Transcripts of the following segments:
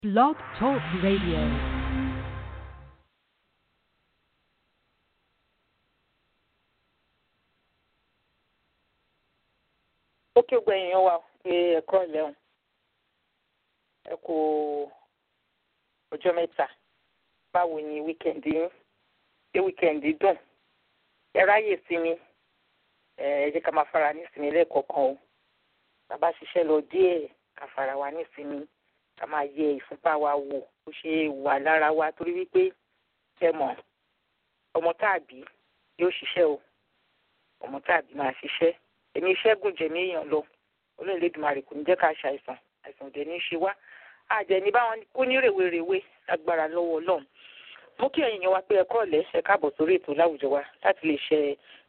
Blog Talk Radio. ó kí gbogbo èèyàn wa pé ẹ̀kọ́ ìlẹ́hùn ẹ kú ọjọ́ mẹ́ta báwo ni wíkẹ̀ndì yín ṣé wíkẹ̀ndì dùn ẹ ráyè sinmi ẹ ẹ jẹ́ ká máa fara ní sinmi lẹ́ẹ̀kọ̀ọ̀kan o bàbá ṣiṣẹ́ lọ díẹ̀ ká fara wa ní sinmi ká máa yẹ ìfúnpá wa wò bó ṣe wà lára wa torí wípé ẹ mọ̀ ọmọ táàbí yóò ṣiṣẹ́ o ọmọ táàbí máa ṣiṣẹ́ èmi iṣẹ́ gùn jẹ̀mí èèyàn lọ olóòlédùmarè kò ní jẹ́ ká ṣe àìsàn àìsàn òdẹ ní í ṣe wá àjẹní báwọn kú ní rèwerèwe agbára lọ́wọ́ ọlọ́run mú kí ẹ̀yin yẹn wá pé ẹ̀kọ́ ọ̀lẹ́ ẹ káàbọ̀ sórí ètò láwùjọ wa láti lè ṣe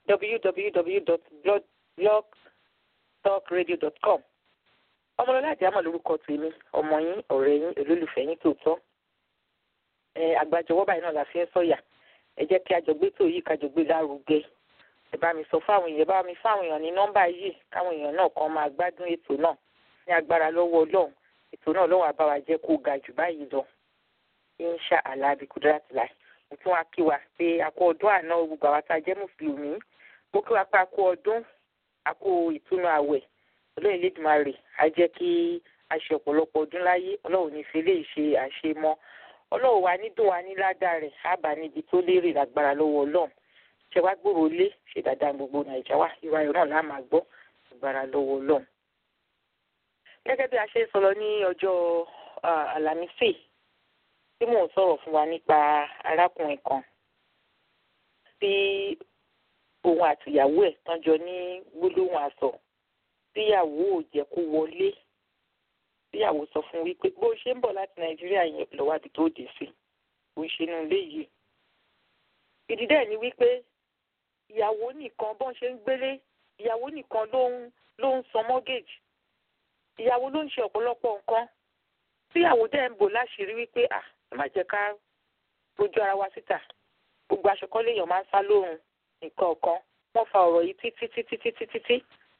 www.blogtalkradio.com ọmọlọ́lá àjàmọ̀ lórúkọ tèmi ọmọ yín ọ̀rẹ́ yín olólùfẹ́ yín tòótọ́ ẹ àgbàjọwọ́ báyìí náà la fi ń sọ̀yà ẹ jẹ́ kí àjọgbé tó yìí kájọgbé lárugẹ ẹ bá mi sọ fáwọn èèyàn bá mi fáwọn èèyàn ní nọ́mbà yìí káwọn èèyàn náà kan máa gbádùn ètò náà ní agbára lọ́wọ́ ọlọ́run ètò náà lọ́wọ́ àbáwá jẹ́ kó ga jù báyìí lọ insha allah bí kudrat láì mo tún wá kí wa pé a kú ọdún àná gbogbo àwa tá a jẹ́ mùsùlùmí mo kí wa pé a kú ọdún a kú ìtúnu àwẹ̀ ọlọ́run Elédùmarè á jẹ́ kí a ṣe ọ̀pọ̀lọpọ̀ ọdún láyé ọlọ́run ní fi lè ṣe àṣemọ́ ọlọ́run wa ní dùn wa ní ládàá rẹ̀ á bá níbi tó lérè lágbára lọ́wọ́ ọlọ́run ṣe wá gbòòrò lé ṣe dáadáa gbogbo nàìjà wá ìwà ìran náà máa gbọ́ agbára lọ́wọ́ ọlọ́run. gẹ́gẹ́ bí a ṣe ń sọ̀rọ̀ ní ọjọ́ àlàmísì tí mò ń sọ̀rọ̀ fún wa nípa arákùnrin kan tí òun àtìyàwó ẹ̀ tán jọ ní gbólóhùn àsọ tíyàwó ò jẹ́ kó wọlé tíyàwó sọ fún wípé bó ṣe ń bọ̀ láti nàìjíríà yẹn lọ́wọ́ àbí tó dé sí bó ṣe nínú ilé yìí ìdí dẹ̀ ni wípé ìyàwó nìkan bọ́n ṣe ń gbélé ìyàwó nìkan ló ń ló ń san mortgage ìyàwó ló ń ṣe ọ̀pọ̀lọpọ̀ nǹkan tíyàwó dẹ̀ ń bò láṣìírí wípé à ẹ má jẹ́ ká rojú ara wa síta gbogbo aṣọ kan léèyàn máa ń sá lóhùn nǹkan ọ̀kan wọ́n fa ọ̀rọ̀ yìí títí títí títí títí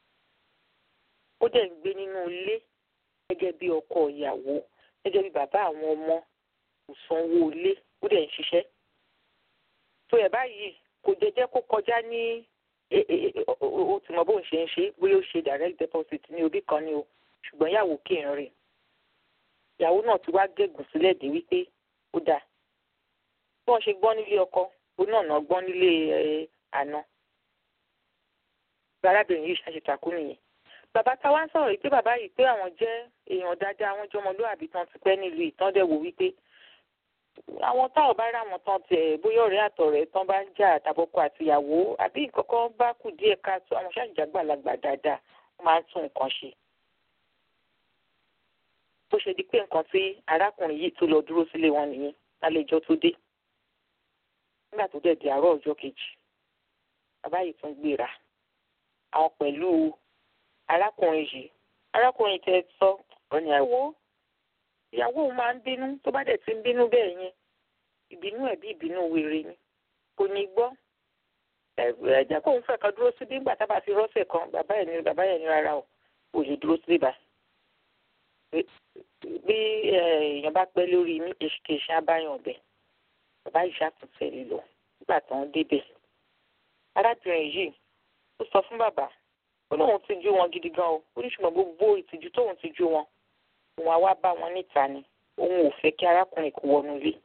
ó dẹ̀ ń gbé nínú ilé gẹ́gẹ́ bí ọkọ ìyàwó gẹ́gẹ́ bí bàbá àwọn ọmọ kò sanwó ilé ó dẹ̀ ń ṣiṣẹ́ tó ẹ̀ báyìí kò jẹjẹ kó kọjá ní o ti mọ bóun ṣe ń ṣe bóyá ó ṣe direct deposit ní orí kan ni o ṣùgbọ́n ìyàwó kì í rìn ìyàwó náà ti wá gégùn sílẹ̀ dé wípé ó dáa bí wọ́n ṣe gbọ́ nílé ọkọ ó náà náà gbọ́ nílé àná arábìnrin yìí ṣàṣetàkù nìyẹn bàbá táwa ń sọ̀rọ̀ yìí pé bàbá yìí pé àwọn jẹ́ èèyàn dáadáa àwọn jọmọlúwàbí tán ti pẹ́ nílùú ìtàndẹ̀wò wípé àwọn táwọn bá ráwọn tán tiẹ̀ bóyá ọ̀rẹ́ àtọ̀rẹ́ tán bá ń jà tàbọ̀kọ àtìyàwó àbí nǹkankan bá kù díẹ̀ káàtó àwọn ṣàjàgbàlagbà dáadáa wọ́n máa ń tún nǹkan ṣe. bó ṣe di pé nǹkan tí arákùnrin yìí tó lọ dúró sílé wọn nìyẹn lálejò tó dé nígbà tó dẹ̀ di àárọ̀ ọjọ́ kejì bàbá yìí tún gbéra àwọn pẹ̀lú arákùnrin yìí arákùnrin tẹ sọ ọ ní ẹ wo ìyàwó òun máa ń bínú tó bá dẹ̀ ti ń bínú bẹ́ẹ̀ yẹn ìbínú ẹ̀ bí ìbínú wèrè ni kò ní gbọ́ ẹ jẹ́ kóun fẹ́ kan dúró síbí nígbà tá a bá fi rọ́ọ̀sẹ̀ kan bàbá ẹ̀ ní bàbá ẹ̀ ní rárá o ò lè dúró síbí bá bí èèyàn bá pẹ́ lórí ní èsìkèsì abáyàn ọ̀bẹ bàbá yìí ṣàtúnṣe lè lọ nígbà tó ń débẹ̀ arábìnrin yìí ó sọ fún bàbá ó lóun ti jú wọn gidi gan o ó ní ṣùgbọ́n gbogbo ìtìjú tóun ti jú wọn òun àwa bá wọn níta ni òun ò fẹ́ kí arákùnrin kó wọnú ilé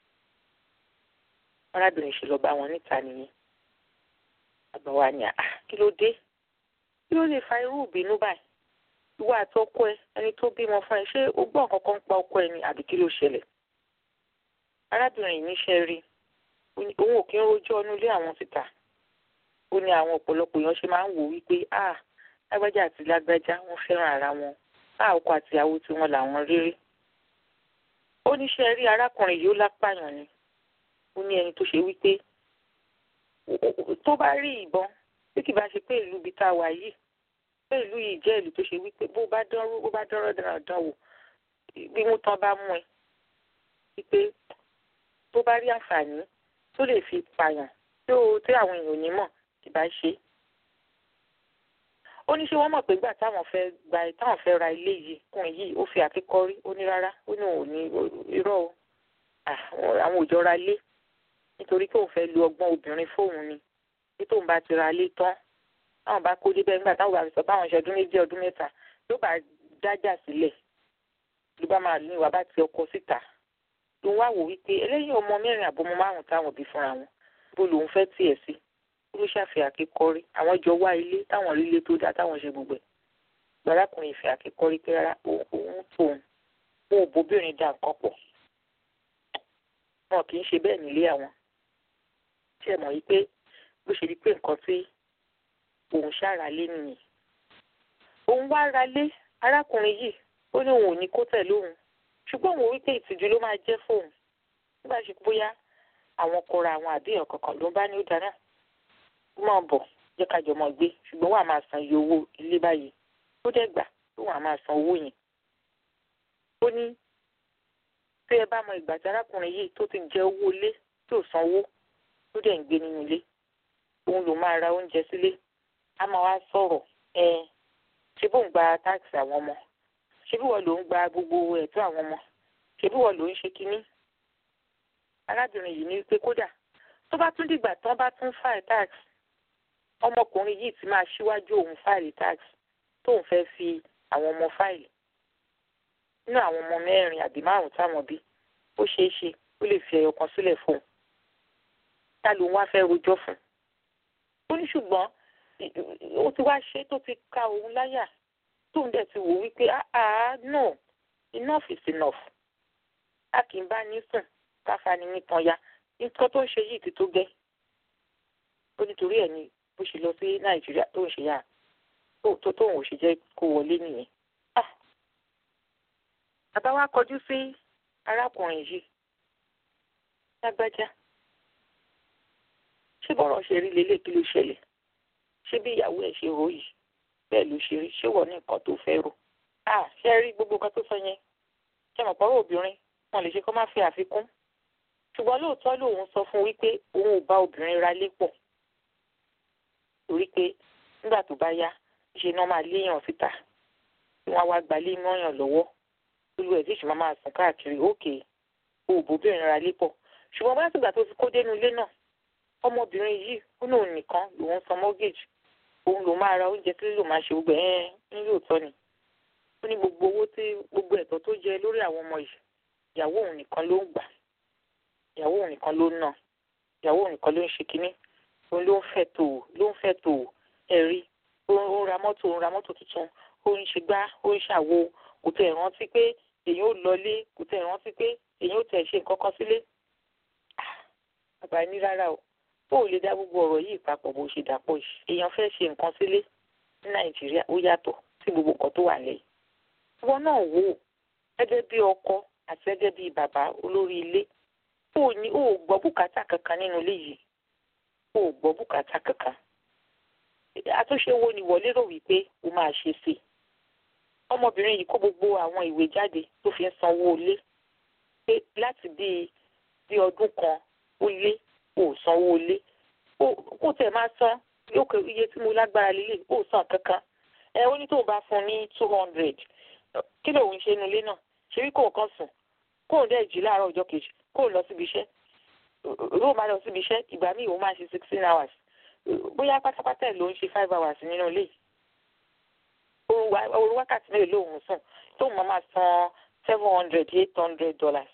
arábìnrin ṣe lọ bá wọn níta nìyẹn àgbà wa ni àá kí ló dé kí ló lè fa irú ìbínú báyìí ìwọ àti ọkọ ẹ ẹni tó bímọ fún ẹ ṣé o gbọ́ nǹkan kan pa ọkọ ẹ ni àbí kí ló ṣẹlẹ̀ arábìnrin yìí níṣẹ́ rí òun ò kí ń rojọ́ ọnú ilé àwọn síta ó ní àwọn ọ̀pọ̀lọpọ̀ èèyàn ṣe máa ń wò wípé ah lágbájá àti lágbájá wọ́n fẹ́ràn ara wọn bá ọkọ àtìyàwó tí wọn làwọn rírí ó níṣẹ́ rí arákùnrin yìí ó lápàyàn ni ó ní ẹni tó ṣe wípé tó bá rí ìbọn bí kì bá ṣe pé ìlú ibi tá a wà yìí pé ìlú yìí jẹ́ ìlú tó ṣe wípé bó bá dánrú bó bá dánrọ́ dandan wò bí wọ́n tán bá mú ẹ wípé tó bá rí àǹfààní tó lè fi pààyàn tí àwọn èèyàn ò ní mọ̀ kì bá ṣe ó ní ṣé wọ́n mọ̀ pé gbà táwọn fẹ́ gba táwọn fẹ́ ra ilé yìí kùn yìí ó fi àkíkọ́rí ó ní rárá ó ní òun ní irọ́ o àwọn òjò ra lé nítorí pé òun fẹ́ lu ọgbọ́n obìnrin fóun ni bí tóun bá ti ra lé tán táwọn bá kó débẹ̀ nígbà táwọn bá sọ báwọn ṣe ọdún méjì ọdún mẹ́ta ló bá dájà sílẹ̀ ló bá máa ní ìwà bá ti ọkọ síta ló wá wò wípé eléyìí ọmọ mẹ́rin àbọmọ márùn táwọn bí fúnra wọn bó lòun fẹ́ tiẹ̀ sí ó ṣàfihàn àkíkọ́rí àwọn jọ wá ilé táwọn rí ilé tó dá táwọn ṣe gbogbo ẹ̀ gbàdákùnrin ìfẹ́ àkíkọ́rí pé rárá òun tóun òun ò bóbìnrin dà nǹkan pọ̀ wọn kì í ṣe bẹ́ẹ̀ nílé àwọn tí ẹ mọ̀ yí pé bó ṣe rí pé nǹkan tí òun ṣàralé nìyẹn òun wá ralé arákùnrin yìí ó ní òun ò ní kó tẹ̀ lóhùn ṣùgbọ́n òun wí pé ìtìjú ló máa jẹ́ fóun nígbà ṣe bóyá àwọn kọra àwọn àbíyàn kankan ló ń bá ní ó dáná ó máa bọ̀ jẹ́ ká jọ mọ̀ gbé ṣùgbọ́n wàá máa san iye owó ilé báyìí ó dẹ̀ gbà tó wàá máa san owó yẹn ó ní tí ẹ bá mọ ìgbà tí arákùnrin yìí tó ti jẹ owó ilé tí ò sanwó tó dẹ̀ ń gbé nínú ilé òun ló máa ra oúnjẹ sílé á máa wá sọ̀rọ̀ ẹ ṣé bóun gba táàkì àwọn ọmọ ṣé bí wọ́n ló ń gba gbogbo ẹ̀tọ́ àwọn ọmọ ṣé bí wọ́n ló ń ṣe kínní arábìnrin yìí ní pé kódà tó bá tún dìgbà tán bá tún fáìlì tax ọmọkùnrin yìí ti máa ṣíwájú òun fáìlì tax tóun fẹ́ fi àwọn ọmọ fáìlì nínú àwọn ọmọ mẹ́rin àbí márùn táwọn bí ó ṣeé ṣe ó lè fi ẹyọ kan sílẹ̀ fún un ta ló ń wá fẹ́ rojọ́ fún un ó ní ṣùgbọ́n ó ti wá ṣe tó ti ka òun láyà tóun dẹ̀ ti wò wípé ah no enough is enough a kì í bá ní sùn káfa ni nìkan ya nǹkan tó ń ṣe yìí ti tó gẹ́ ó nítorí ẹ̀ ni bó ṣe lọ sí nàìjíríà tó ń ṣe yà tó tóun ò ṣe jẹ́ kó wọlé nìyẹn. bàbá wa kọjú sí arákùnrin yìí lágbájá ṣé bọ́rọ̀ ṣe rí lélẹ̀ kí ló ṣẹlẹ̀ ṣé bí ìyàwó ẹ̀ ṣe rò yìí bẹ́ẹ̀ ló ṣe rí ṣé wọ́n ní nǹkan tó fẹ́ rò ṣé rí gbogbo nǹkan tó sọ yẹn ṣé mọ̀ pọ́rọ̀ obìnrin wọn lè ṣe kó má fi àfikún ṣùgbọ́n lóòótọ́ lòun sọ fún wípé òun ò bá obìnrin ra lé pọ̀ torí pé nígbà tó bá yá ṣe ni wọ́n máa léèyàn síta tí wọ́n á wá gbalé mọ́yàn lọ́wọ́ olú ẹ̀ tí ìṣúná máa sùn káàkiri òkè òbóbìnrin ra lé pọ̀ ṣùgbọ́n bá sígbà tó ti kó dénú ilé náà ọmọbìnrin yìí ó lóun nìkan lòun san mortgage òun lòun máa ra oúnjẹ tí lòun máa ṣe gbogbo ẹ̀ ń lóòótọ́ ni ó ní gbogbo owó tí gbogbo ẹ̀tọ́ tó jẹ lórí àwọn ọmọ yìí ìyàwó òun nìkan ló ń gbà ìyàwó òun nìkan ló ń nà ìyàwó òun nìkan ló ń ṣe kínní òun ló ń fẹ́ tò ló ń fẹ́ tò ẹ̀rí ó ń ra mọ́tò ó ń ra mọ́tò tuntun ó ń ṣe gbá ó ń ṣàwo kò tẹ̀ rántí pé èyàn ò lọlé kò tẹ̀ rántí pé èyàn ò tẹ̀ ṣe nǹkan kan sílé. bàbá ní rárá o ó lè dá gbogbo ọ̀rọ̀ yìí papọ̀ bó ṣe dàpọ̀ yìí èèyàn fẹ́ ṣe nǹkan sílé ní nàìjíríà ó yàtọ̀ sí gbogbo nǹkan tó wà lẹ́yìn. ìwọ náà wò ó gẹ́gẹ́ bí ọkọ àti gẹ́gẹ́ bí bàbá olórí ilé ó ní ó gbọ́ bùkátà kankan nínú ilé yìí ó gbọ́ bùkátà kankan àtúnṣe wo ni wọ́n lérò wípé o máa ṣe sí i ọmọbìnrin yìí kó gbogbo àwọn ìwé jáde tó fi ń sanwó ilé pé láti bí bí ọdún kan ó lé ó sanwó ilé kó tẹ̀ máa san yóò kẹ iye tí mo lágbára lílé ó san kankan ẹ ó ní tóun bá fún ní two hundred kí lòun ṣe nulẹ̀ náà ṣe wí kóun kan sùn kóun dẹ̀ jí láàárọ̀ ọjọ́ kejì kóun lọ síbi iṣẹ́ lóun máa lọ síbi iṣẹ́ ìgbà míì òun máa ṣe sixteen hours bóyá pátápátá ẹ̀ ló ń ṣe five hours nínú ilé òru wákàtí mélòó lòun sùn tóun máa máa san seven hundred eight hundred dollars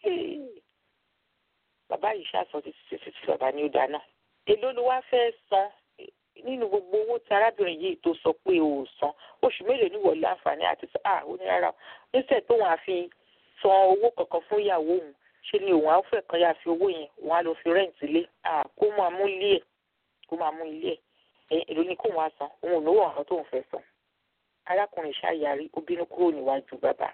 bàbá yìí ṣàṣọ títí títí tí bàbá ní ó dáná èló ló wá fẹ́ san nínú gbogbo owó tí arábìnrin yìí tó sọ pé o ò san oṣù mélòó ní wọlé àǹfààní àti sọ à ó ní rárá níṣẹ́ tóun á fi san owó kankan fún ìyàwó òun ṣe ni òun á fẹ́ kan yà fi owó yẹn òun á lọ fi rẹ́ǹtì lé à kó máa mú ilé ẹ̀ kó máa mú ilé ẹ̀ èló ni kóun á san òun ò lówó ọ̀hún tóun fẹ́ san arákùnrin ṣàyàrí ó bínú kúrò níwájú bàbá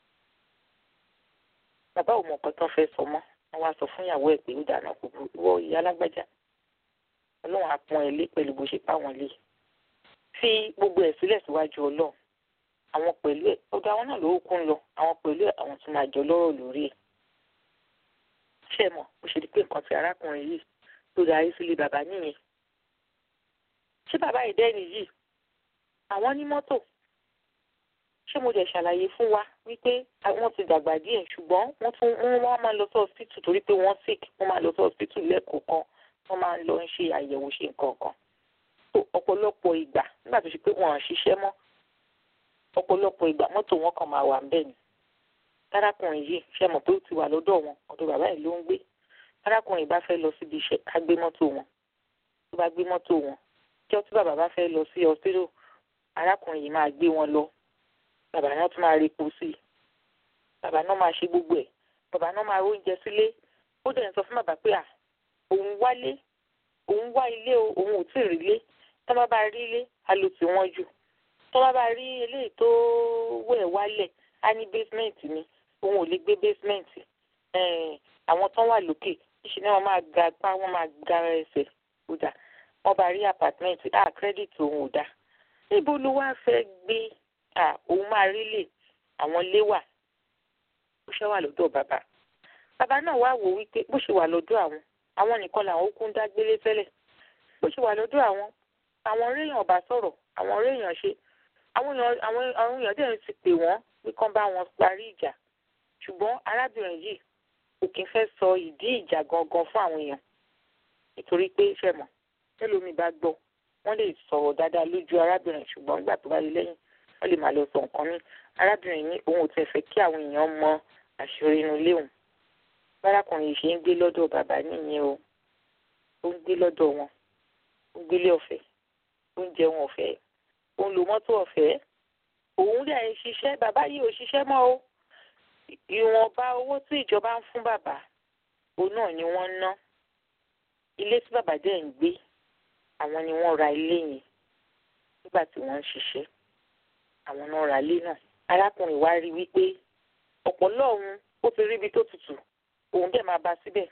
bàbá ò mọ nǹkan tán fẹ́ sọ mọ́ wọ́n wá sọ fún ìyàwó ẹ̀ pé ó dáná kò burú ìwọ ìyá alágbájá ọlọ́run á pọ́n ẹ lé pẹ̀lú bó ṣe pa wọ́n lé fi gbogbo ẹ̀ sílẹ̀ síwájú ọlọ́run àwọn pẹ̀lú ẹ̀ ọ̀dọ̀ àwọn náà lówó kún lọ àwọn pẹ̀lú ẹ̀ àwọn tún máa jọ lọ́rọ̀ lórí ẹ̀ ṣé mọ̀ ó ṣe di pé nǹkan tí arákùnrin yìí tó darí sílé bàbá nìyẹn ṣé bàbá ìdẹ́ni yìí àwọn ní mọ́tò ṣé mo dẹ̀ ṣàlàyé fún wa wípé wọ́n ti dàgbà díẹ̀ ṣùgbọ́n wọ́n tún wọ́n wá máa lọ sí hospital torí pé wọ́n sick wọ́n máa lọ sí hospital lẹ́ẹ̀kọ̀ọ̀kan wọ́n máa lọ ń ṣe àyẹ̀wò ṣe nǹkan kan ọ̀pọ̀lọpọ̀ ìgbà nígbà tó ṣe pé wọ́n à ṣiṣẹ́ mọ́ ọ̀pọ̀lọpọ̀ ìgbà mọ́tò wọn kan máa wà ń bẹ̀ ni arákùnrin yìí ṣe mọ̀ pé ó ti wà lọ́dọ̀ wọn ọ̀dọ̀ bàbá yìí ló ń gbé arákùnrin bá fẹ́ lọ síbi iṣẹ́ á gbé mọ́tò wọn tó bá gbé mọ́tò wọn kí ọtí bàbá bá fẹ́ lọ sí hospital arákùnrin yìí máa gbé wọn lọ bàbá náà tún máa repo sí i bàbá náà máa ṣe gbogbo ẹ̀ bàbá náà máa róúnjẹ sílé ó dẹ̀ ń sọ fún bàbá pé à òun wálé òun wá ilé o òun ò tí ì rí ilé tó bá bá rí ilé á lò tí wọ́n jù tó bá bá rí eléyìí tó wẹ̀ wálẹ̀ á ní basement ni òun ò lè gbé basement àwọn tó wà lókè níṣẹ́ ni wọ́n máa ga apá wọ́n máa ga ẹsẹ̀ ó dà wọ́n bá rí apartment ah credit òun ò dá níbo ló wá fẹ́ gbé ah òun máa rí lè àwọn ilé wà ó ṣe wà lọ́dọ̀ bàbá bàbá náà wá wò wípé bó ṣe wà lọ́dọ̀ àwọn àwọn nìkan làwọn ó kún dágbélé tẹ́lẹ̀ bó ṣe wà lọ́dọ̀ àwọn àwọn réèyàn bá sọ̀rọ̀ àwọn réèyàn ṣe àwọn èèyàn àwọn àwọn èèyàn dẹ̀ ti pè wọ́n pé kán bá wọn parí ìjà ṣùgbọ́n arábìnrin yìí kò kí n fẹ́ sọ ìdí ìjà gangan fún àwọn èèyàn nítorí pé ṣe mọ̀ tẹ́lómi bá gbọ́ wọ́n lè sọ̀rọ̀ dáadáa lójú arábìnrin ṣùgbọ́n nígbà tó bá rí lẹ́yìn wọ́n lè máa lọ sọ nǹkan ní arábìnrin ní òun ò tẹ̀ fẹ́ kí àwọn èèyàn mọ àṣírí inú ilé òun bárakùnrin yìí ṣe ń gbé lọ́dọ̀ bàbá nìyẹn o ó ń gbé lọ́dọ̀ wọn ó ń gbélé ọ̀fẹ́ ó ń jẹun ọ̀fẹ́ ó ń lo mọ́tò ọ̀fẹ́ òun dẹ̀ ń ṣiṣẹ́ bàbá yìí ò ṣiṣẹ́ mọ́ o ìwọ̀nba owó tí ìjọba ń fún bàbá òun náà ni wọ́n ń ná ilé tí bàbá dẹ̀ ń gbé àwọn ni wọ́n ra ilé yẹn nígbà tí wọ́n ń ṣiṣẹ́ àwọn náà ra ilé náà arákùnrin wa rí wípé ọ̀pọ̀lọ́ òun ó ti rí ibi tó tutù òun dẹ̀ máa bá síbẹ̀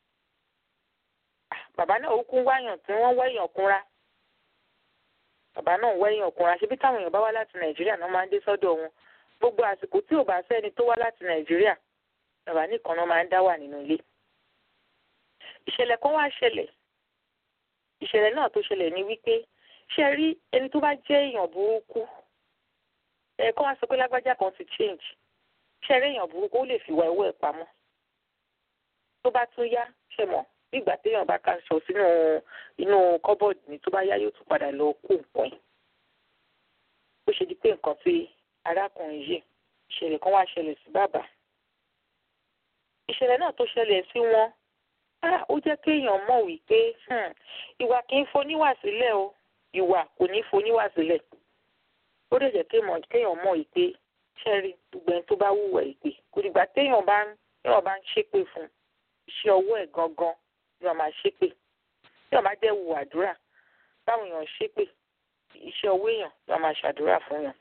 bàbá náà ó kún wáyàn tí wọ́n wẹ́yàn kúnra bàbá náà wẹ́yàn kúnra ṣebí táwọn èèyàn bá wá láti nàìjíríà náà máa ń dé sọ́dọ̀ wọn gbogbo àsìkò tí ò bá sẹ́ni tó wá láti nàìjíríà bàbá nìkan náà máa ń dá wà nínú ilé ìṣẹ̀lẹ̀ kan wá ṣẹlẹ̀ ìṣẹ̀lẹ̀ náà tó ṣẹlẹ̀ ni wípé ṣe rí ẹni tó bá jẹ́ èèyàn burúkú ẹ̀ẹ̀kan wá sọ pé lágbájá kan ti change ṣe rí èèyàn burúkú ó lè fi wá owó ẹ̀ pamọ́ tó bá tún yá ṣe mọ̀ nígbà téèyàn bá kaṣọ sínú inú kọ́bọ̀dù ni tó bá yá yóò tún padà lọ kó nǹkan ẹ̀ ó ṣe di pé nǹkan tí arákùnrin yìí ìṣẹ̀lẹ̀ kan wá ṣẹlẹ̀ sí bàbá ìṣẹ̀lẹ̀ náà tó ṣẹlẹ̀ sí wọn ó jẹ́ kéèyàn mọ̀ wípé ìwà kì í foníwà sílẹ̀ o ìwà kò ní foníwà sílẹ̀ ó lè jẹ́ kéèyàn mọ̀ wípé ṣẹ́rí gbogbo ẹni tó bá wùwà ìpè kò dìgbà téèyàn bá ń téèyàn bá ń ṣépè fún iṣẹ́ ọwọ́ ẹ̀ gangan ni wọ́n máa ṣépè téèyàn bá jẹ́ wù àdúrà báwọn èèyàn ṣépè iṣẹ́ ọwọ́ èèyàn ni wọ́n máa ṣàdúrà fún yàn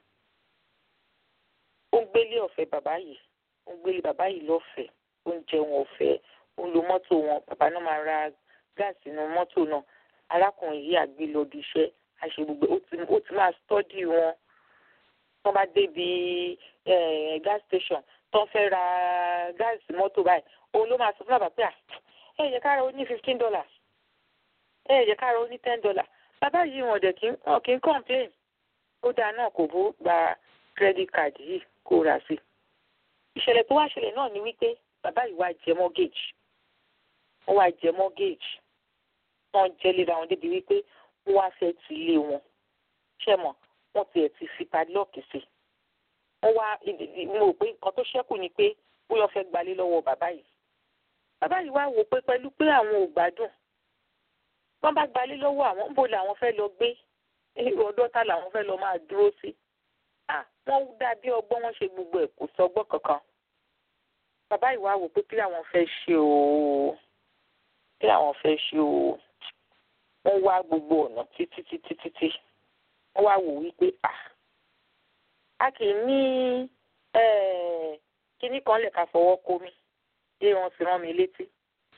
ó ń gbélé ọ̀fẹ́ bàbá yìí ó ń gbélé bàbá yìí lọ́fẹ̀ẹ́ ó ń jẹun ọ̀fẹ́ ó ń lo mọ́tò wọn bàbá náà máa ra gáàsì nínú mọ́tò náà arákùnrin yìí àgbé lọ bí iṣẹ́ àṣẹ gbogbo ó ti máa stọ́dì wọn tó bá débi gas station tó ń fẹ́ ra gáàsì mọ́tò báyìí òun ló máa sọ fún bàbá pé à ẹ yẹ kára ó ní fifteen dollars ẹ yẹ kára ó ní ten dollars bàbá yìí wọn dẹ̀ kí wọn kì í complain ó dáa náà kò bó gba credit card yìí kó rà sí ìṣẹ̀lẹ̀ tó wá ṣẹlẹ̀ náà ni wípé bàbá yìí wá jẹ mortgage wọ́n wá jẹ mortgage wọ́n jẹ́ léra wọn débi wípé wọ́n wá fẹ́ ti ilé wọn ṣé mọ̀ wọ́n tiẹ̀ ti fi padlock sí wọ́n wá mo rò pé nǹkan tó ṣẹ́kù ni pé bóyá fẹ́ gbalé lọ́wọ́ bàbá yìí bàbá yìí wá wò pé pẹ̀lú pé àwọn ò gbádùn wọ́n bá gbalé lọ́wọ́ àwọn níbo làwọn fẹ́ lọ gbé ọdọ́ta làwọn fẹ́ lọ máa dúró sí wọ́n dá bí ọgbọ́n wọn ṣe gbogbo ẹ̀ kò sọgbọ́n kankan bàbá yìí wá wò pé kí làwọn fẹ́ ṣe o kí làwọn fẹ́ ṣe o wọ́n wá gbogbo ọ̀nà títí títí títí wọ́n wá wò wípé à a kì í ní kinní kan lè ká fọwọ́ kó mi bí wọ́n ti rán mi létí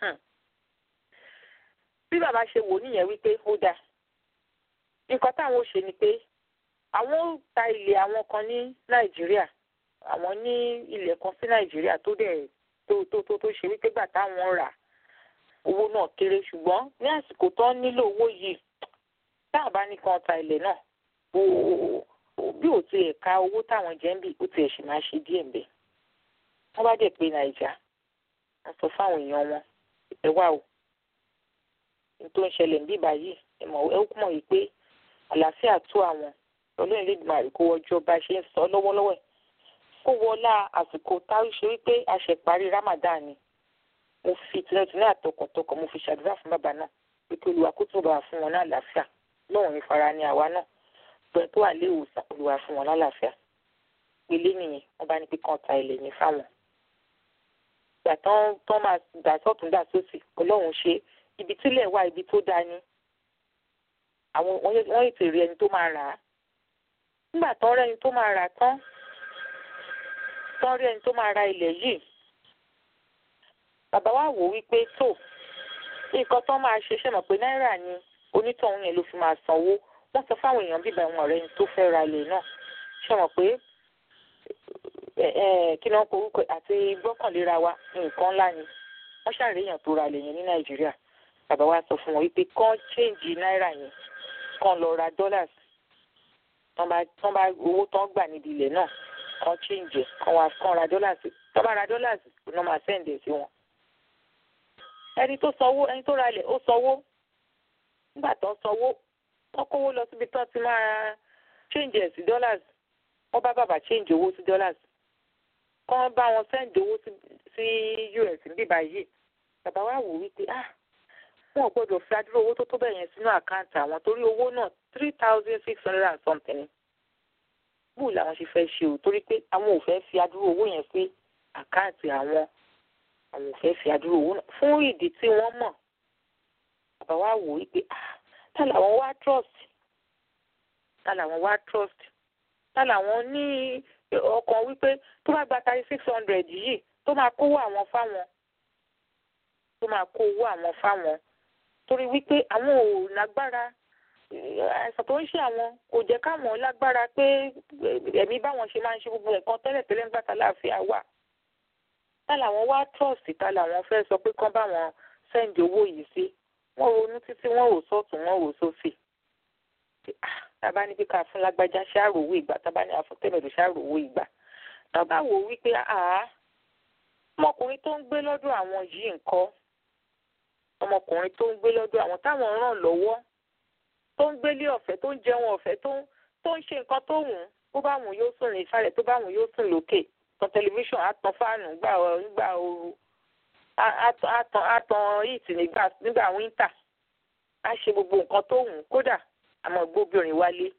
bí bàbá ṣe wò nìyẹn wípé ó dáa nǹkan táwọn ò ṣe ni pé àwọn ó ta ilẹ̀ àwọn kan ní nàìjíríà àwọn ní ilẹ̀ kan sí nàìjíríà tó dẹ̀ tó tó tó tó ṣe wípé gbà táwọn rà owó náà kéré ṣùgbọ́n ní àsìkò tó ń nílò owó yìí táwọn bá ní kan ta ilẹ̀ náà bí ò tiẹ̀ ka owó táwọn jẹ́ ń bì ó tiẹ̀ sì máa ṣe díẹ̀ ń bẹ̀ wọ́n bá dẹ̀ pé nàìjà wọ́n sọ fáwọn èèyàn wọn ẹ wá o ní tó ń ṣẹlẹ̀ níbí báyìí ẹ mọ̀ ẹ kú mọ̀ yìí pé àlàáfíà tó àwọn ọlọ́run lè dùn àrí kó wọjọ́ bá ṣe ń sọ lọ́wọ́lọ́wọ́ ẹ̀ kó wọlá àsìkò táwọn ṣe wípé a ṣe parí Ramadan ni mo fi tinútinú àtọkàntọkàn mo fi ṣàdúrà fún bàbá náà pé kí olúwa kó tún bá fún wọn ní àlàáfíà lọ́wọ́n ní fara ní àwa náà pé tó wà lé ìwòsàn olúwa fún wọn lálàáfíà pélé nìyẹn wọ́n bá ní pé kàn ta ilẹ̀ yẹn fáwọn ìgbà tán tán máa dà sọ́tún dà sósì ọlọ́run ṣe ibi tílẹ̀ wà ibi tó dáa ni àwọn wọ́n ètò rí ẹni tó máa rà á nígbà tán rẹ́ni tó máa rà tán tán rí ẹni tó máa ra ilẹ̀ yìí bàbá wa wò wípé tó nǹkan tán máa ṣe ṣe mọ̀ pé náírà ni onítọ̀hún yẹn ló fi máa sanwó wọ́n sọ fáwọn èèyàn bíbá ìwọ̀n ọ̀rẹ́ ni tó fẹ́ ra ilẹ̀ náà ṣe mọ̀ pé kí ni wọ́n kọ orúkọ àti gbọ́kànléra wa nǹkan ńlá ni wọ́n ṣàríyàn tó ra ilẹ̀ yẹn ní nàìjíríà bàbá wa sọ fún wọn wípé kán chéǹjì náírà yẹn kán lọ ra dollars tán bá tán bá owó tán gbà níbi ilẹ̀ náà kán chéǹjì kán wá kán ra dollars tán bá ra dollars iná máa sẹ́ǹdẹ̀ sí wọn. ẹni tó sanwó ẹni tó ra ilẹ̀ ó sanwó nígbà tán sanwó wọ́n kówó lọ síbi tán ti máa chéǹjì ẹ̀ sí dollars wọ́n bá bàbá chéǹjì owó sí dollars kán bá wọn sẹ́ǹdì owó sí US níbí báyìí bàbá wa wò wípé ah wọn ò gbọ́dọ̀ fi adúrò owó tó tó bẹ́ẹ̀ yẹn sínú àkáǹtì àwọn torí owó náà three thousand six hundred and something bóò làwọn ṣe fẹ́ ṣe o torí pé àwọn ò fẹ́ fi adúrò owó yẹn sí àkáǹtì àwọn àwọn ò fẹ́ fi adúrò owó náà fún ìdí tí wọ́n mọ̀ bàbá wa wò wípé ah tá làwọn wá trust tá làwọn wá trust tá làwọn ní ọkàn wípé tó bá gba thirty six hundred yìí tó máa kówó àwọn fáwọn tó máa kó owó àwọn fáwọn torí wípé àwọn ò lágbára àìsàn tó ń ṣe àwọn kò jẹ́ káwọn lágbára pé ẹ̀mí báwọn ṣe máa ń ṣe gbogbo nǹkan tẹ́lẹ̀tẹ́lẹ̀ ń gbàtà láàfin àwà tá làwọn wá trust tá làwọn fẹ́ sọ pé kán báwọn sẹ́ǹdì owó yìí sí wọ́n ronú títí wọ́n rò sọ́ọ̀tún wọ́n rò sósì tábà ní pé ká fún lágbájá ṣáàròwó ìgbà tábà ní àfún tẹ̀mẹ̀dù ṣáàròwó ìgbà tábà wò wípé àá ọmọkùnrin tó ń gbé lọ́dọ̀ àwọn yìí nǹkan ọmọkùnrin tó ń gbé lọ́dọ̀ àwọn táwọn ràn lọ́wọ́ tó ń gbélé ọ̀fẹ́ tó ń jẹun ọ̀fẹ́ tó ń ṣe nǹkan tó wù ú bó bá wù ú yóò sùn ní ìsàlẹ̀ tó bá wù ú yóò sùn lókè tan tẹlifíṣàn àtàn fáànù nígbà ooru àtàn heat nígbà wíńtà á ṣe gbogbo nǹkan tó wù ú kódà àmọ́ gbóbìnrin wálé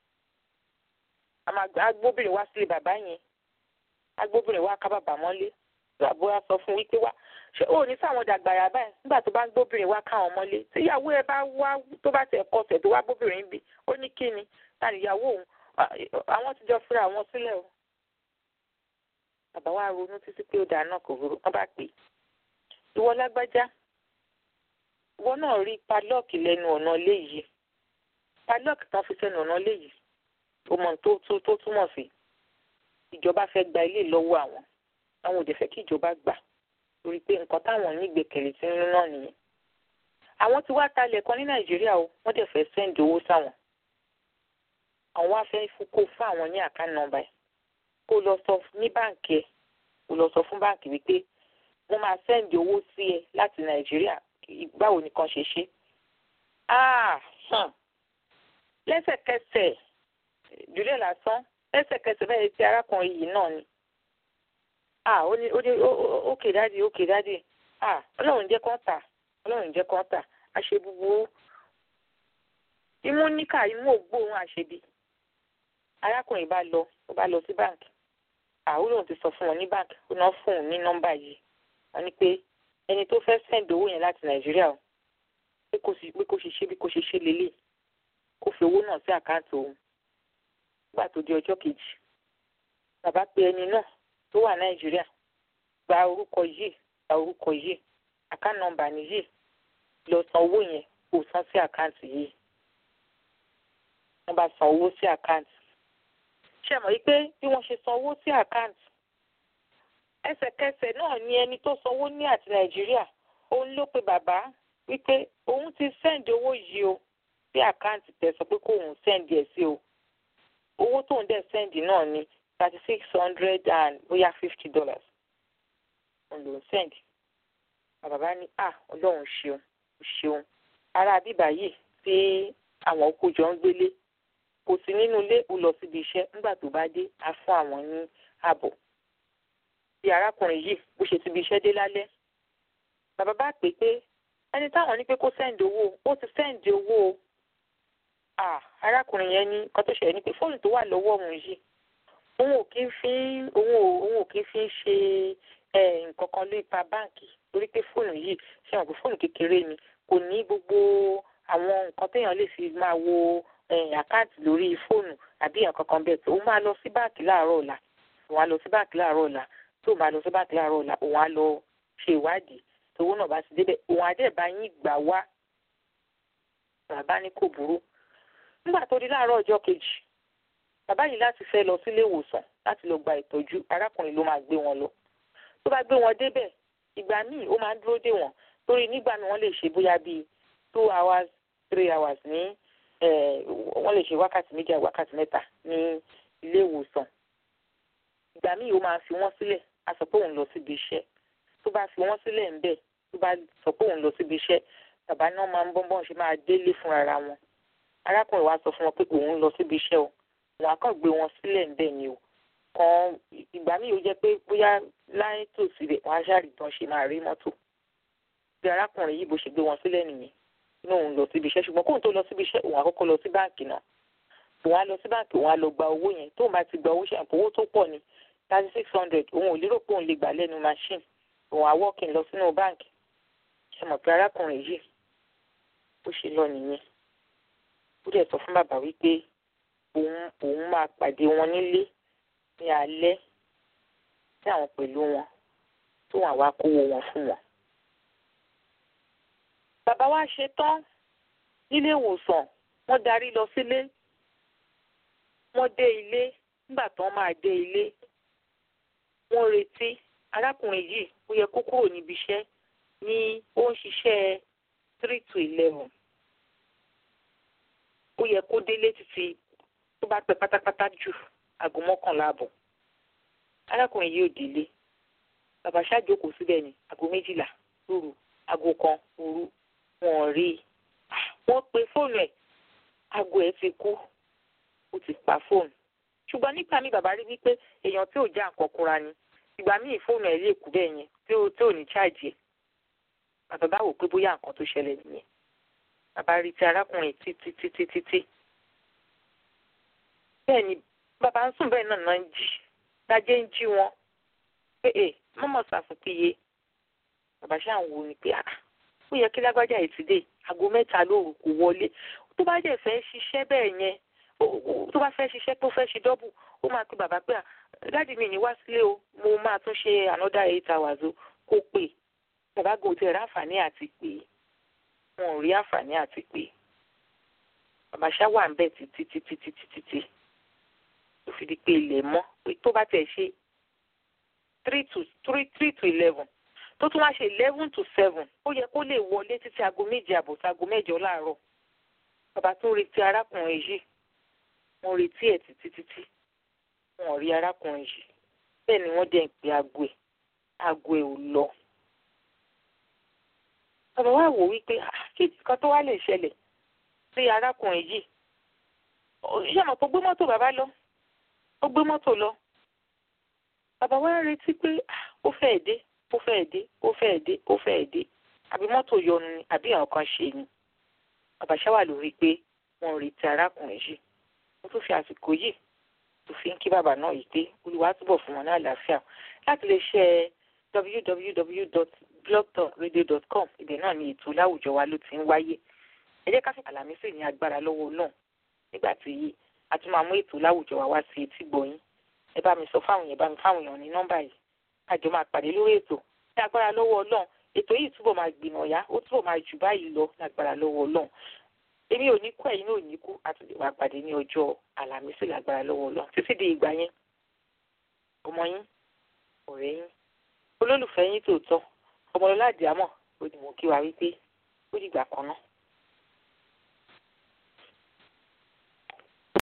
agbóbìnrin wá sílé bàbá yẹn agbóbìnrin wá ká bàbá mọ́lé àbúrò sọ fún wípé wá ṣé ó ní sáwọn dàgbàrà báyìí nígbà tó bá ń gbóbìnrin wá káwọn mọ́lé tíyàwó ẹ bá wá tó bá tẹ̀ kọsẹ̀ tó wá gbóbìnrin bí ó ní kí ni ta níyàwó òun àwọn ti jọ fúnra wọn sílẹ̀ o. bàbá wa ronú títí pé ó dáná kò rú wọn bá pè é ìwọ lágbájá ìwọ náà rí padlọ́ọ̀kì lẹ́nu ọ̀nà ilé yìí padlọ́ọ̀kì tán fi sẹ́nu ọ̀nà ilé yìí ó mọ tó túmọ̀ sí ìjọba fẹ́ gba ilé lọ́wọ́ àwọn àwọn òde fẹ́ kí ìjọba gbà torí pé nǹkan táwọn nígbèkèlè tí ń náà nìyẹn. àwọn tí wàá talẹ̀ kan ní nàìjíríà o wọ́n dẹ̀ fẹ́ sẹ́ǹdì owó sáwọn. àwọn wá fẹ́ kó fún àwọn ní àká nọ́mbà ẹ̀ kó lọ sọ ní báǹkì ẹ̀ kó lọ sọ fún báǹkì wípé wọ́n máa sẹ́ǹdì owó sí ẹ láti nàìjíríà báwo nìkan ṣe ṣe. lẹ́sẹ̀kẹsẹ̀ jùlẹ̀ lásán lẹ́sẹ̀kẹsẹ̀ bẹ́ẹ̀ ti arákùnrin yìí náà ni ah ó ní ó ní ókè dáàdi ókè dáàdi ah ọlọ́run jẹ́ kán tà ọlọ́run jẹ́ kán tà àṣẹ búburú imú níkà imú ògbóhùn àṣebi arákùnrin bá lọ ó bá lọ sí báǹkì ah ó lóun ti sọ fún wọn ní báǹkì ó náà fún òun ní nọ́mbà yìí wọ́n ní pé ẹni tó fẹ́ sẹ́ǹdì owó yẹn láti nàìjíríà o pé kò sì pé kò ṣe ṣe bí kò ṣe ṣe lélẹ̀ kó fi owó náà sí àkáǹtì òun nígbà tó di ọjọ́ kejì bàbá pe ẹni náà tó wà nàìjíríà gba orúkọ yìí gba orúkọ yìí àkáǹtì nọ́mbà nìyí lọ san owó yẹn kó san sí àkáǹtì yìí wọ́n bá san owó sí àkáǹtì ṣe mọ̀ wípé bí wọ́n ṣe san owó sí àkáǹtì ẹsẹ̀kẹsẹ̀ náà ni ẹni tó sanwó ní àti nàìjíríà òun ló pe bàbá wípé òun ti sẹ́ǹdì owó yìí o sí àkáǹtì tẹ̀ sọ pé kóun sẹ́ǹdì ẹ̀ sí o owó tó ń dẹ̀ sẹ́ǹdì náà ni thirty six hundred and bóyá fifty dollars òun ló ń sẹ́ǹdì bàbá ní à ọlọ́run ṣeun ṣeun ará bíbá yìí tí àwọn oko jọ ń gbélé kò sí nínú ilé ó lọ síbi iṣẹ́ nígbà tó bá dé á fún àwọn ní ààbọ̀ bí arákùnrin yìí bó ṣe ti ibi iṣẹ́ dé lálẹ́ bàbá bá pè pé ẹni táwọn ní pé kó sẹ́ǹdì owó ó ti sẹ́ǹdì owó o ah arákùnrin yẹn ní nǹkan tó ṣẹlẹ̀ ni pé fóònù tó wà lọ́wọ́ òun yìí òun ò kí ń fi òun ò òun ò kí ń fi ṣe nǹkan kan lórí ipa báǹkì torí pé fóònù yìí ṣe hàn pé fóònù kékeré ni kò ní gbogbo àwọn nǹkan téèyàn lè fi máa wo àkáǹtì lórí fóònù àbí nǹkan kan bẹ́ẹ̀ tó òun máa lọ sí báǹkì láàárọ̀ ọ̀la òun á lọ sí báǹkì láàárọ̀ ọ̀la tó máa lọ sí báǹkì láàárọ̀ ọ̀la òun á lọ ṣe ìwádìí tówó náà bá ti débẹ̀ òun á dẹ̀ bá yín gbà wá bàbá ní kò burú nígbà tó di láàárọ̀ ọjọ́ kejì bàbá yìí láti fẹ́ lọ sílé ìwòsàn láti lọ gba ìtọ́jú arákùnrin ló máa gbé wọn lọ tó bá gbé wọn débẹ̀ ìgbà míì ó máa ń dúró dè wọ́n torí nígbà míì wọ́n lè ṣe bóyá bíi two hours three hours ní wọ́n lè ṣe wákàtí méjì àti wákàtí mẹ́ta ní ilé ìwòsàn ìgbà míì ó máa fi wọ́n sílẹ̀ á sọ pé òun lọ síbi iṣẹ́ tó bá fi wọ́n sílẹ̀ ń bẹ̀ tó bá sọ pé òun lọ síbi iṣẹ́ bàbá náà máa ń bọ́nbọ́n ṣe máa délé fúnra wọn arákùnrin wa sọ fún wọn pé òun lọ síbi iṣẹ́ o wọn á kàn gbé wọn sílẹ̀ ńbẹ̀ ni o kan ìgbà míì ó jẹ́ pé bóyá láyé tòsí rẹ̀ wọ́n á ṣàrí tán ṣe máa rí mọ́tò bí arákùnrin yìí bó ṣe gbé wọn sílẹ̀ nìyẹn ní òun lọ síbi iṣẹ́ ṣùgbọ́n kóun tó lọ síbi iṣẹ́ òun àkọ́kọ́ lọ sí báǹkì náà òun á lọ sí báǹkì òun á lọ gba owó yẹn tóun bá ti gba owó ṣe àpò owó tó pọ̀ ní thirty six hundred òun ò lérò pé òun lè gbà lẹ́nu machine òun á wọ́ọ̀kì lọ sínú báǹkì ṣe mọ̀ pé arákùnrin yìí bó ṣe lọ nìyẹn ó dẹ̀ sọ fún bàbá wípé òun òun máa pàdé wọn nílé ní alẹ́ tí àwọn pẹ̀lú wọn tó wọn àwa kówó wọn fún wọn. bàbá wa ṣe tán nílé ìwòsàn wọ́n darí lọ sílé wọ́n dé ilé nígbà tán máa dé ilé wọ́n retí arákùnrin yìí ó yẹ kó kúrò níbi iṣẹ́ ní ó ń ṣiṣẹ́ three to eleven ó yẹ kó délé títí tó bá pẹ́ pátápátá jù aago mọ́kànlá àbọ̀ arákùnrin yìí ò délé bàbá ṣáàjókòó síbẹ̀ ní aago méjìlá lóru aago kan òru wọn rí i wọ́n pe fóònù ẹ̀ aago ẹ̀ ti kú ó ti pa fóònù ṣùgbọ́n nígbà míì bàbá rí wípé èèyàn tí ò já nǹkan kúnra ni ìgbà míì fóònù ẹ̀ lè kú bẹ́ẹ̀ yẹn tí ò tí ò ní cháàjì ẹ̀ bàbá bá wò pé bóyá nǹkan tó ṣẹlẹ̀ nìyẹn bàbá rí ti arákùnrin títí títí títí bẹ́ẹ̀ ni bàbá ń sùn bẹ́ẹ̀ náà náà ń jí dájẹ́ ń jí wọn pé ẹ mọ́mọ́ sàfùpìyẹ bàbá ṣáà ń wo ni pé ah ó yẹ kí lágbájá yìí ti dé aago mẹ́ta lóru kò wọlé tó bá dẹ̀ fẹ́ ṣiṣẹ́ bẹ́ẹ̀ yẹn tó bá fẹ́ ṣiṣẹ́ tó fẹ́ ṣe dọ́bù ó máa pe bàbá pé à dáàdì mi ní wá sílé o mo máa tún ṣe another eight hours o kó pè bàbá gò tẹ̀ ráǹfààní àti pè wọn ò rí àǹfààní àti pè bàbá ṣá wà ń bẹ̀ títí títí títí títí tó fi di pé ilẹ̀ mọ́ pé tó bá tẹ̀ ṣe three to three three to eleven tó tún wá ṣe eleven to seven ó yẹ kó lè wọlé títí aago méje àbọ̀ sí aago mẹ́jọ láàárọ̀ bàbá tún retí arákùnrin yìí wọ́n retí ẹ̀ títí títí wọn ò rí arákùnrin yìí bẹ́ẹ̀ ni wọ́n dẹ̀ ń pe aago ẹ̀ aago ẹ̀ ò lọ. bàbá wa wò wípé kí nǹkan tó wá lè ṣẹlẹ̀ sí arákùnrin yìí ṣé àmọ́ tó gbé mọ́tò bàbá lọ ó gbé mọ́tò lọ bàbá wa retí pé ó fẹ́ẹ̀ dé ó fẹ́ẹ̀ dé ó fẹ́ẹ̀ dé ó fẹ́ẹ̀ dé àbí mọ́tò yọnu ni àbí àwọn kan ṣe ni bàbá ṣáwà lórí pé wọ́n retí arákùnrin yìí mo tún fi àsìkò yìí tó fi ń kí bàbá náà yìí pé olúwa túbọ̀ fún wọn ní àlàáfíà láti lè ṣe www.blogtalkradio.com ibẹ̀ náà ni ètò láwùjọ wa ló ti ń wáyé ẹ jẹ́ ká fi àlàmísì ní agbára lọ́wọ́ náà nígbà tí a tún máa mú ètò láwùjọ wa wá sí etí gbọ̀yìn ẹ bá mi sọ fáwọn yẹn bá mi fáwọn èèyàn ní nọ́mbà yìí àjọ máa pàdé lórí ètò ní agbára lọ́wọ́ ọlọ́run ètò yìí túbọ̀ máa gbìnà yá ó túbọ̀ máa jù báyìí lọ ní agbára lọ́wọ́ ọlọ́run èmi ò ní kú ẹ̀yin náà ò ní kú àti lè wá pàdé ní ọjọ́ àlàmísì lágbára lọ́wọ́ ọlọ́run títí di ìgbà yẹn ọmọ yín ọ̀rẹ́ yín olólùfẹ́ yín tòótọ́ ọmọlọ́lá àdìámọ̀ ó ní mo kí wa wípé ó dìgbà kan náà.